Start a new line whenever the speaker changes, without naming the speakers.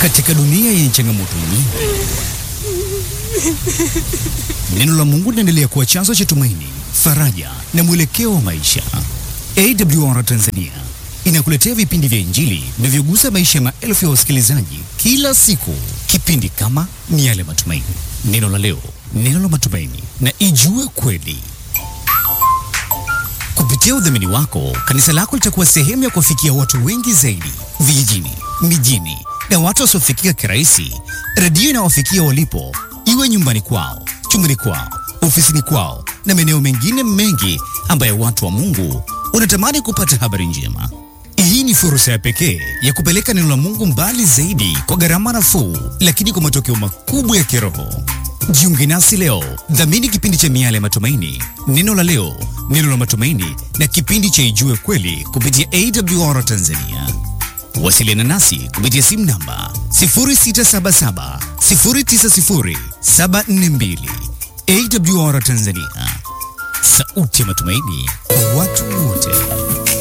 Katika dunia yenye changamoto nyingi, neno la Mungu linaendelea kuwa chanzo cha tumaini, faraja na mwelekeo wa maisha. AWR Tanzania inakuletea vipindi vya Injili vinavyogusa maisha ya maelfu ya wasikilizaji kila siku, kipindi kama Miale ya Matumaini, Neno la Leo, Neno la Matumaini na Ijue Kweli. Kupitia udhamini wako, kanisa lako litakuwa sehemu ya kuwafikia watu wengi zaidi vijijini, mijini na watu wasiofikika kirahisi. Redio inawafikia walipo, iwe nyumbani kwao, chumbani kwao, ofisini kwao na maeneo mengine mengi ambayo watu wa Mungu wanatamani kupata habari njema. Hii ni fursa ya pekee ya kupeleka neno la Mungu mbali zaidi kwa gharama nafuu, lakini kwa matokeo makubwa ya kiroho. Jiunge nasi leo, dhamini kipindi cha Miale ya Matumaini, Neno la Leo, Neno la Matumaini na kipindi cha Ijue Kweli kupitia AWR Tanzania. Wasiliana nasi kupitia simu namba 0677 090 742. AWR Tanzania, sauti ya matumaini kwa watu wote.